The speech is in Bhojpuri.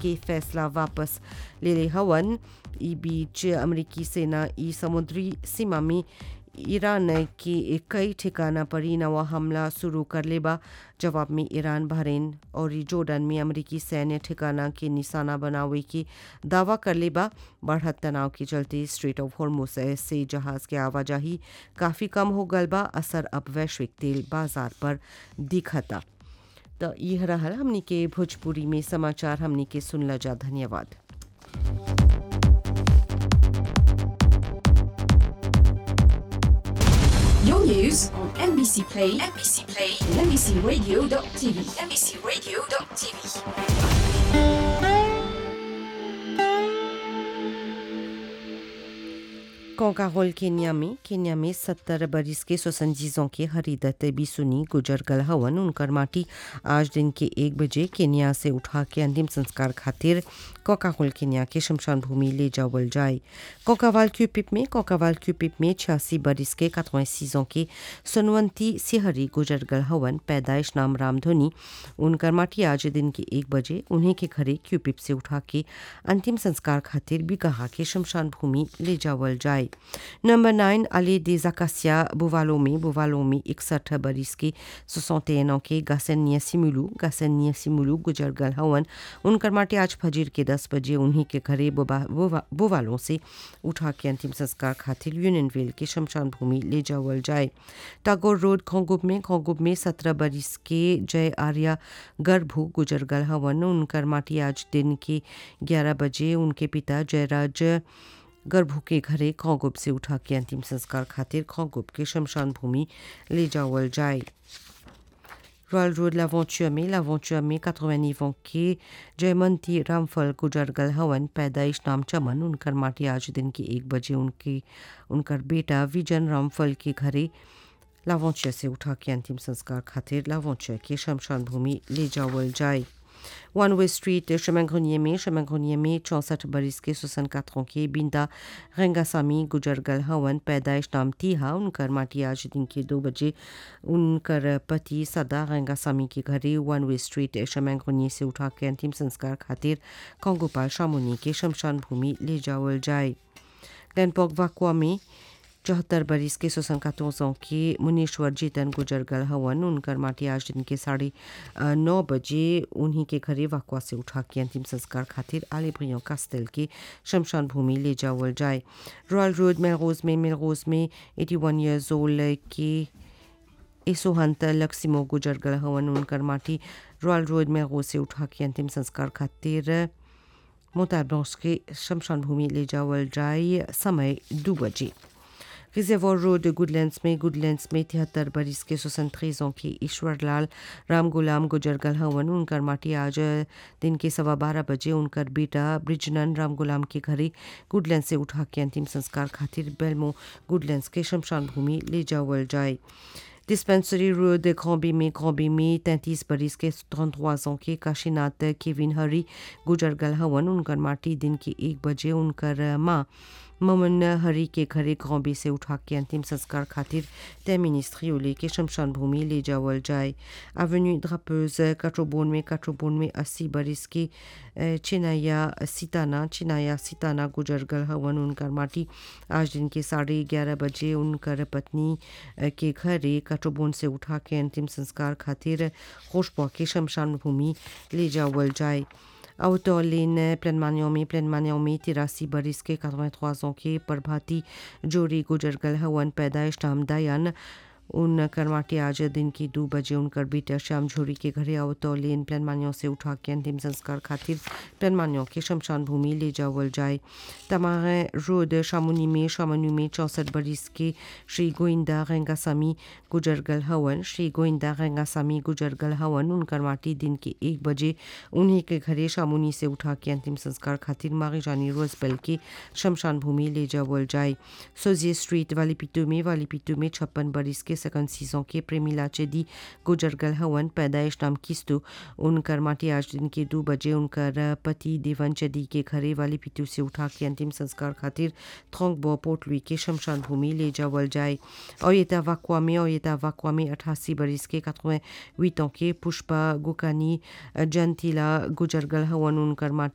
के फैसला वापस ले ले हवन ई बीच अमेरिकी सेना ई समुद्री सीमा में ईरान के कई ठिकाना पर ही नवा हमला शुरू कर लेबा जवाब में ईरान बहरीन और जोर्डन में अमेरिकी सैन्य ठिकाना के निशाना बनावे की दावा कर लेबा बढ़त तनाव के चलते स्ट्रेट ऑफ हॉर्मुस से जहाज के आवाजाही काफ़ी कम हो गल बा असर अब वैश्विक तेल बाजार पर दिखता तो यह रहा हमनी के भोजपुरी में समाचार हमनी के सुनला जा धन्यवाद Your news on NBC Play, NBC Play, and NBCRadio.tv, NBCRadio.tv. कोकाहोल केन्या में केन्या में सत्तर बरिस के सोसंजीजों के हरीदत बिसुनी गुजर गल हवन उनकर माटी आज दिन के एक बजे केन्या से उठा के अंतिम संस्कार खातिर कोकाहोल केन्या के शमशान भूमि ले जावल जाए कोकावाल क्यूपिप में कोकावाल क्यूपिप में छियासी बरिस के कतवासीजों के सुनवंती सिहरी गुजर गल हवन पैदाइश नाम रामधोनी उनकर माटी आज दिन के एक बजे उन्हीं के घरे क्यूपिप से उठा के अंतिम संस्कार खातिर भी कहा के शमशान भूमि ले जावल जाए नंबर नाइन अली दे जकासिया बुवालो में बुवालो में इकसठ बरिस के सोसौतेनों के गासन नियसिमुलू गासन नियसिमुलू गुजर गल हवन उनकर माटे आज फजीर के दस बजे उन्हीं के घरे बुवालों से उठा के अंतिम संस्कार खातिर यूनियनविल के शमशान भूमि ले जावल जाए टागोर रोड खोंगुब में खोंगुब में सत्रह बरिस के जय आर्या गर्भू गुजर गल हवन उनकर माटी आज दिन के ग्यारह बजे उनके पिता जयराज गर्भू के घरे खोगुब से उठा के अंतिम संस्कार खातिर खोगुब के शमशान भूमि ले जावल जाए रॉयल रोड लावेंचर में लावेंचर में 89 ans के जयमंती रामफल गुजरगल हवन पैदाइश नाम चमन उनकर माटी आज दिन के एक बजे उनके उनकर बेटा विजन रामफल के घरे लावेंचर से उठा के अंतिम संस्कार खातिर लावेंचर के शमशान भूमि ले जावल जाए one way street chemin grenier में chemin grenier में चौंसठ बरिस के सुसन कातरों के बिंदा रेंगासामी गुजरगल हवन पैदाइश नाम तीहा उनकर माटी आज दिन के दो बजे उनकर पति सदा रेंगासामी के घरे one way street chemin grenier से उठा के अंतिम संस्कार खातिर कंगोपाल शामुनी के शमशान भूमि ले जावल जाए गैनपॉक वाकुआ में चौहत्तर बरिस के सोसन कातों के मुनीश्वर जीतन गुजरगल हवन उनकर माटी आज दिन के साढ़े नौ बजे उन्हीं के घरे वाकवा से उठा के अंतिम संस्कार खातिर आले भ्रियों कास्तेल के शमशान भूमि ले जावल जाए रॉयल रोड मेलरोज में मेलरोज में एटी वन ईयर्स ओल्ड के एसोहंत लक्सिमो गुजरगल हवन उनकर माटी रॉयल रोड मेलरोज से उठा के अंतिम संस्कार खातिर मोताब्रॉस के शमशान भूमि ले जावल जाए समय दो बजे रिजर्वोर रोड गुडलैंड्स में गुडलैंड्स में तिहत्तर बरिस के सोसन त्रेजों के ईश्वर लाल राम गुलाम गुजरगल हवन उनकर माटी आज दिन के सवा बारह बजे उनकर बेटा ब्रिजनन राम गुलाम के घरे गुडलैंड से उठा के अंतिम संस्कार खातिर बेलमो गुडलैंड्स के शमशान भूमि ले जावल जाए डिस्पेंसरी रोड ग्रॉबी में ग्रॉबी में तैंतीस बरिस के 33 ans के काशीनाथ केविन हरी गुजरगल हवन उनकर माटी दिन के एक बजे उनकर माँ ममन हरी के घरे ग्रॉबी से उठा के अंतिम संस्कार खातिर तय मिनिस्ट्री के शमशान भूमि ले जावल जाए एवेन्यू ड्रापेज काट्रोबोन में काट्रोबोन में अस्सी बरिस के चिनाया सिताना चिनाया सिताना गुजरगल हवन उनकर माटी आज दिन के साढ़े ग्यारह बजे उनकर पत्नी के घरे काट्रोबोन से उठा के अंतिम संस्कार खातिर खुशबा के शमशान भूमि ले जावल जाए Autoline plein maniomi plein maniomi तिरासी बरिस के 83 ans के प्रभाती जोरी गुजरगल हवन पैदाइश नाम दयान उन करमाटी आज दिन की दो बजे उनकर बेटा श्याम झोरी के घरे आवतो लेन प्लान मानियों से उठा के अंतिम संस्कार खातिर प्लान मानियों के शमशान भूमि ले जावल जाए तमारे रोड शामुनी में शामनी में चौसठ बरिस के श्री गोविंदा रेंगासामी गुजरगल हवन श्री गोविंदा रेंगासामी गुजरगल हवन उनकर माटी दिन के एक बजे उन्हीं के घरे शामुनी से उठा के अंतिम संस्कार खातिर मारी जानी रोजबेल के शमशान भूमि ले जावल जाए सोजिए स्ट्रीट वाली पिट्टू में वाली पिट्टू में छप्पन बरिस के सकन सीजों के प्रेमिला चेदी गुजरगल हवन पैदाइश नाम किस्तु उनकर माटी आज दिन के दो बजे उनकर पति देवन चेदी के घरे वाली पिट्टू से उठा के अंतिम संस्कार खातिर थोंग बो पोटलुई के शमशान भूमि ले जावल जाए ओयता वाकुआ में ओयता वाकुआ में अठासी बरिस के कतवें हुit ans के पुष्पा गुकानी जंतीला गुजरगल हवन उनकर माटी